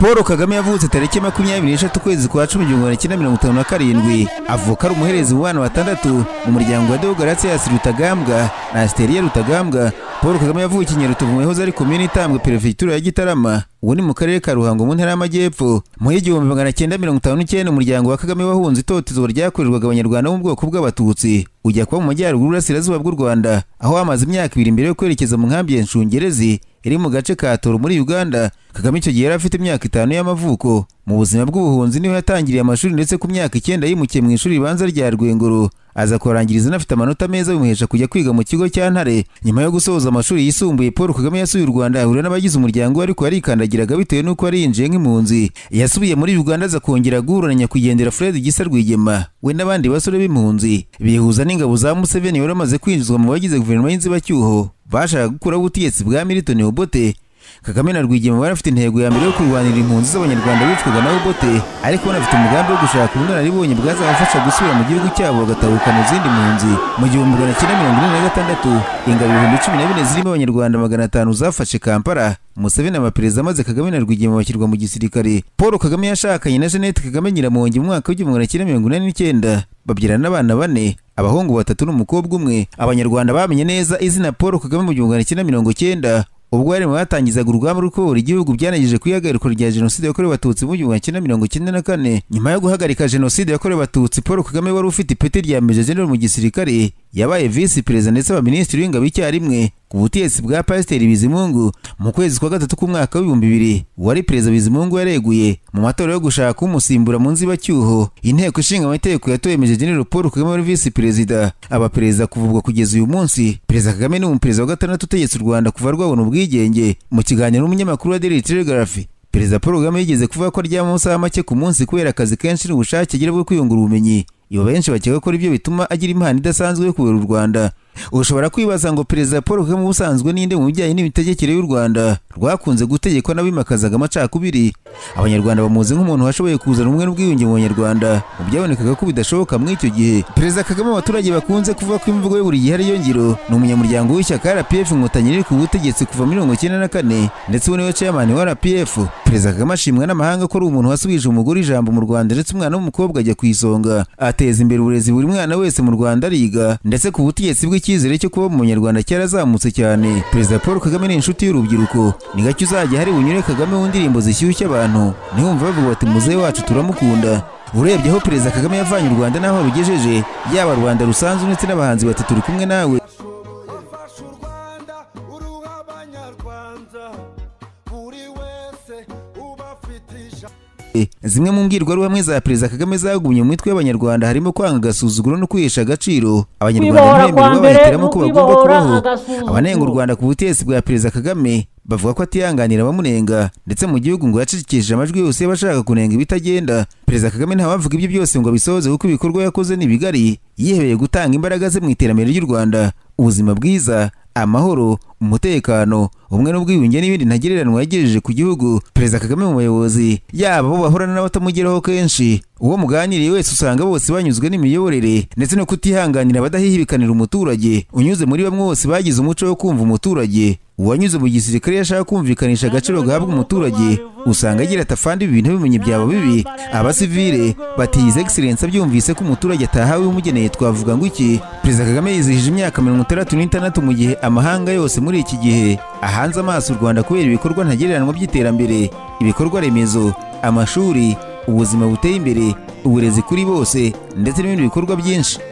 paul kagame yavutse tariki makumyabiri n'eshatu ukwezi kwa cumi igihumbi kimwe mirongo itanu na karindwi avuka ari umuherezi w'abana batandatu mu muryango wa deogaratiyasi rutagambwa na asiteriya rutagambwa paul kagame yavukiye nyarutovu mu yahoze ari komini itambwe perefegitura ya gitarama ubu ni mu karere ka ruhango mu ntara y'amajyepfo mu y'igihumbi magana cyenda mirongo itanu n'icyenda umuryango wa kagame wahunze itotezwa ryakorerwaga abanyarwanda bo mu bwoko bw'abatutsi ujya kuba mu majyaruguru y'uburasirazuba bw'u rwanda aho hamaze imyaka ibiri mbere yo kwerekeza mu nkambi ya nshungerezi iri mu gace ka toro muri uganda kagame icyo gihe yari afite imyaka itanu y'amavuko mu buzima bw'ubuhunzi niho yatangiriye amashuri ndetse ku myaka icyenda yimukiye mu ishuri ribanza rya rwengoro aza kurangiriza anafite amanota meza bimuhesha kujya kwiga mu kigo cya ntare nyuma yo gusoza amashuri yisumbuye paul kagame yasuye u rwanda ahura n'abagize umuryango we ariko yarikandagiraga bitewe n'uko yari yinjiye nk'impunzi yasubiye muri uganda aza kongera guhura na nyakwigendera fred gisa rwigema we n'abandi basore b'impunzi bihuza n'ingabo za museveni wari amaze kwinjizwa mu bagize guverinoma y'inzibacyuho bashaka gukuraho ubutegetsi bwa milton obote kagame na rwigema bari bafite intego ya mbere yo kurwanira impunzi z'abanyarwanda bicwaga na obote ariko banafite umugambi wo gushaka ubunararibonye bwazabafasha gusubira mu gihugu cyabo bagatahukana izindi mpunzi mu gihumbi magana cyenda mirongo ine na gatandatu ingabo ibihumbi cumi na bine zirimo abanyarwanda magana atanu zafashe kampala museveni amaperezida maze kagame na rwigema bashyirwa mu gisirikare paul kagame yashakanye na jeannette kagame nyiramongi mu mwaka w'igihumbi magana cyenda mirongo inani n'icyenda babyarana n'abana bane abahungu batatu n'umukobwa umwe abanyarwanda bamenye neza izina paul kagame mu gihumbi magana cyenda mirongo cyenda ubwo bari mu batangizaga urugamba rw'ukubohora igihugu byanageje ku ihagarikwa rya jenoside yakorewe abatutsi mu gihumbi kimwe mirongo icyenda na kane nyuma yo guhagarika jenoside yakorewe abatutsi paul kagame wari ufite ipeti rya meja general mu gisirikare yabaye visi perezida ndetse abaminisitiri w'ingabo icyarimwe ku butegetsi bwa pasiteri bizimungu mu kwezi kwa gatatu k'umwaka w'ibihumbi bibiri uwari perezida bizimungu yareguye mu matora yo gushaka umusimbura mu nzibacyuho inteko ishinga amategeko yatoye meje general paul kagame wari visi perezida abaperezida kuvugwa kugeza uyu munsi perezida kagame ni umuperezida wa gatandatu utegetse u rwanda kuva rwabona ubwigenge mu kiganiro n'umunyamakuru wa daily telegraph perezida paul kagame yigeze kuvuga ko aryama amasaha make ku munsi kubera akazi kenshi n'ubushake agira bwo kwiyungura ubumenyi ibo benshi bakeka ko ibyo bituma agira impano idasanzwe yo kuyobora u rwanda ushobora kwibaza ngo perezida paul kagame ubusanzwe ninde mu bijyanye n'imitegekere y'u rwanda rwakunze gutegekwa n'abimakazaga amacakubiri abanyarwanda bamuzi nk'umuntu washoboye kuzana ubumwe n'ubwiyunge mu banyarwanda mu byabonekaga ko bidashoboka muri icyo gihe perezida kagame abaturage bakunze kuvuga ko imvugo ye buri gihe ari iyo ngiro ni umunyamuryango w'ishyaka rpf inkotanyi riri ku butegetsi kuva muri mirongo icyenda na kane ndetse ubu niwe chairman wa rpf perezida kagame ashimwa n'amahanga ko ari umuntu wasubije umugore ijambo mu rwanda ndetse umwana w'umukobwa ajya ku isonga ateza imbere uburezi buri mwana wese mu rwanda ariga ndetse ku butegetsi bw'iki icyizere cyo kuba mu munyarwanda cyarazamutse cyane perezida paul kagame ni inshuti y'urubyiruko ni gake uzajya hari bunyure kagame mu ndirimbo zishyushya abantu ntihumve bavuga bati muzehe wacu turamukunda urebye aho perezida kagame yavanye u rwanda n'aho rugejeje yaba rwanda rusanzwe ndetse n'abahanzi batatu turi kumwe nawe zimwe mu mbwirwaruhamwe za perezida kagame zagumye mu mitwe y'abanyarwanda harimo kwanga agasuzuguro no kwihesha agaciro abanyarwanda ntibemera bahitiramo ko bagomba kubaho abanenga u rwanda ku butegetsi bwa perezida kagame bavuga ko atihanganira abamunenga ndetse mu gihugu ngo yacicikije amajwi yose y'abashaka kunenga ibitagenda perezida kagame ntawavuga ibyo byose ngo abisohoze kuko ibikorwa yakoze ni bigari yihebeye gutanga imbaraga ze mu iterambere ry'u rwanda ubuzima bwiza amahoro umutekano ubumwe n'ubwiyunge n'ibindi ntagereranwa yagejeje ku gihugu perezida kagame mu bayobozi yaba abo bahorana n'abatamugeraho kenshi uwo muganiriye wese usanga bose banyuzwe n'imiyoborere ndetse no kutihanganira abadahihibikanira umuturage unyuze muri bamwe bose bagize umuco wo kumva umuturage uwanyuze mu gisirikare yashaka kumvikanisha agaciro gahabwa umuturage usanga agira atafandi ibi bintu bimenye byaba bibi abasivile batiyize egiserensi abyumvise ko umuturage atahawe umugeneye twavuga ngo iki perezida kagame yizihije imyaka mirongo itandatu n'itandatu mu gihe amahanga yose muri iki gihe ahanze amaso u rwanda kubera ibikorwa ntagereranwa by'iterambere ibikorwa remezo amashuri ubuzima buteye imbere uburezi kuri bose ndetse n'ibindi bikorwa byinshi